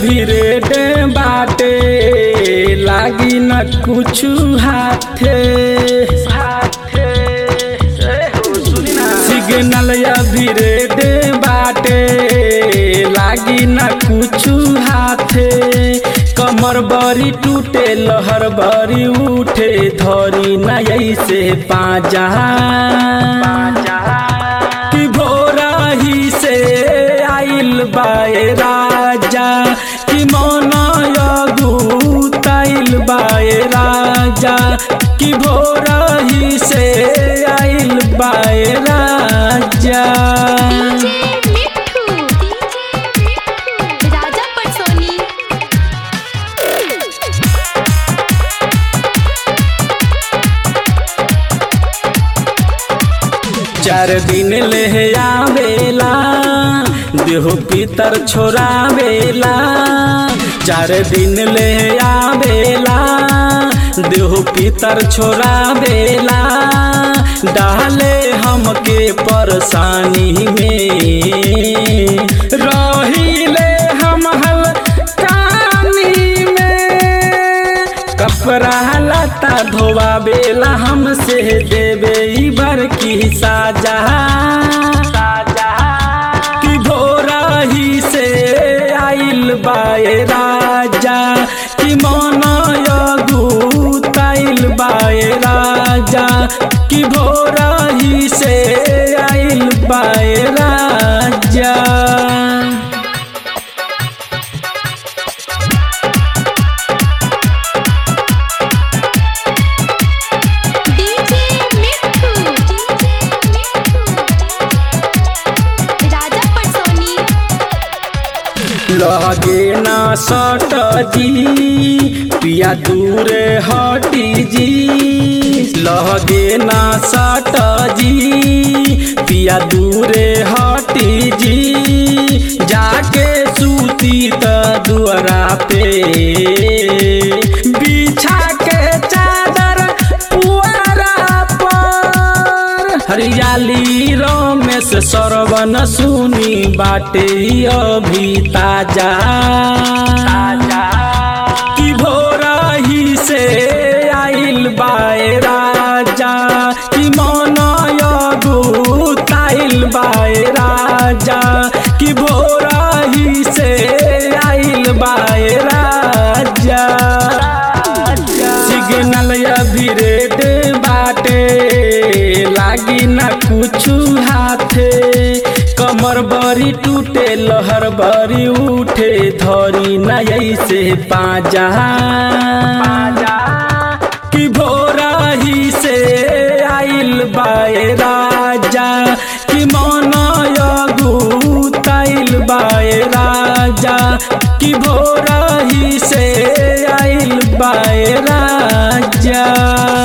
अभी रेड बाटे लागी न कुछ हाथे सिग्नल अभी रेड बाटे लागी न कुछ हाथे कमर बरी टूटे लहर बरी उठे धरी न ऐसे पाजा कि भोरा ही से आइल बाए राजा कि मन अगुताइल बाए राजा कि भोरा ही से आइल बाए राजा डीजे मिठू राजा पटसोनी चार दिन ले आवेला देहो पितर छोड़ावेला चार दिन ले आवेला देहो पितर छोड़ावेला डाले हमके परेशानी में रहिले हम हल कानी में कपड़ा लता धोवा बेला हमसे देवे ई बर की साजा कि भोरा ही से आइल बाए राजा कि मन अगुताइल बाए राजा कि भोरा ही से आइल बाए राजा डीजे मिठू राजा पटसोनी लगे ना सट जी पिया दूर हटी जी लगे ना सट जी पिया दूर हटी जी जाके सूती त दुआरा पे बिछा के चादर पुआरा पर हरियाली रमेश सरवन सुनी बाटे अभी ताजा कि भोरा ही से आइल बाए राजा कि मन अगुताइल बाए राजा कि भोरा ही से आइल बाए राजा सिग्नल अभी रेड बाटे लागी ना कुछ हाथे कमर बरी टूटे लहर बरी उठे धरी न ऐसे पाजा कि भोरा ही से आइल बाए राजा कि मन अगुताइल बाए राजा कि भोरा ही से आइल बाए राजा